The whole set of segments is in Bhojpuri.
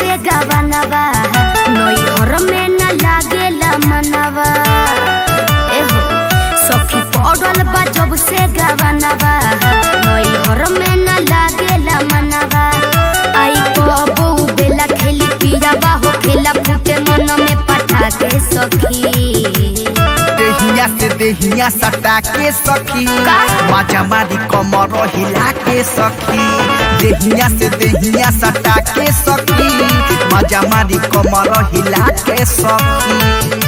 से गवनवा नैहर में न लागेला मनवा एहो सखी पड़ल बा जब से गवनवा नैहर में न लागेला मनवा आई कबो बेला खेली पिया बाहो खेला फूटे मन में पटा के सखी देहिया से देहिया सटा के सखी का? माजा मारी कमर हिला के सखी देहिया से देहिया सटा के सखी माजा मारी कमर हिला के सखी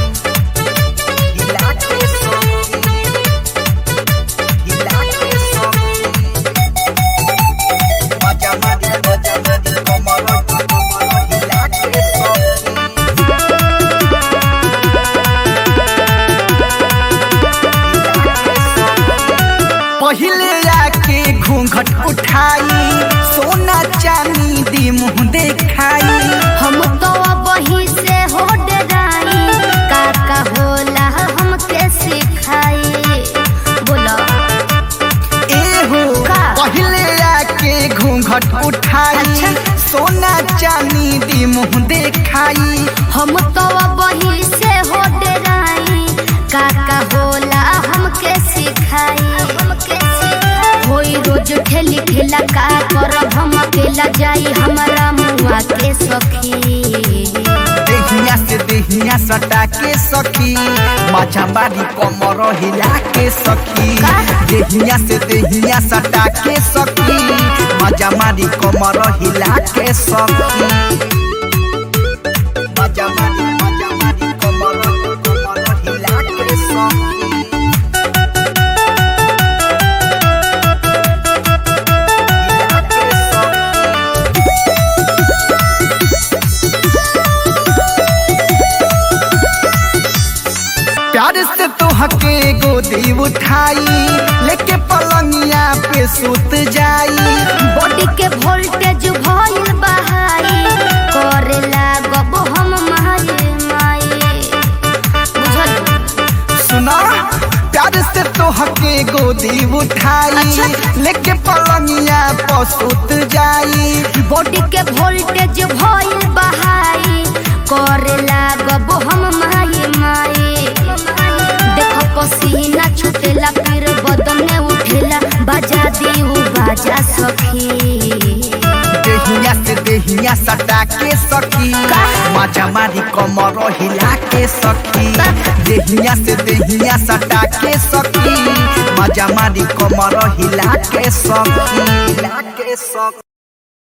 हिला के सखी हिला के सखी माजा मारी माजा मारी कमर कमर हिला के सखी पहिले आके घूंघट उठाई सोना चांदी दी मुंह देखाई हम तो वही से हो डराई काका होला हमके सिखाई बोलो एहो का? पहिले आके घूंघट उठाई अच्छा। सोना चांदी दी मुंह देखाई हम तो वही से हो डराई काका होला हमके सिखाई हमके सिखाई होई रोज ठेली ठेला का करब हम अकेला जाई हमारा मुआ के सखी देहिया से देहिया सटा के सखी माछा बारी कमर हिला के सखी का? देहिया से देहिया सटा के सखी मजा मारी कमर हिला के सखी मजा मारी मजा मारी कमर कमर हिला के सखी हिला के सखी प्यार से तो हके गोदी उठाई लेके पलंगिया पे सुत जाई बॉडी के वोल्टेज भइल बहाई करे लागब हम माई माई बुझल सुना प्यार से तो हके गोदी उठाई अच्छा। लेके पलंगिया पे सुत जाई बॉडी के वोल्टेज भइल बहाई करे लागब हम माई माई देख पसीना छुटेला फिर बदन में उठेला बजा दी उ बाजा सखी देहिया से देहिया सटा के सखी का? मजा मारी कमर हिला के सखी का? देहिया से देहिया सटा के सखी मजा मारी कमर हिला के सखी हिला के सखी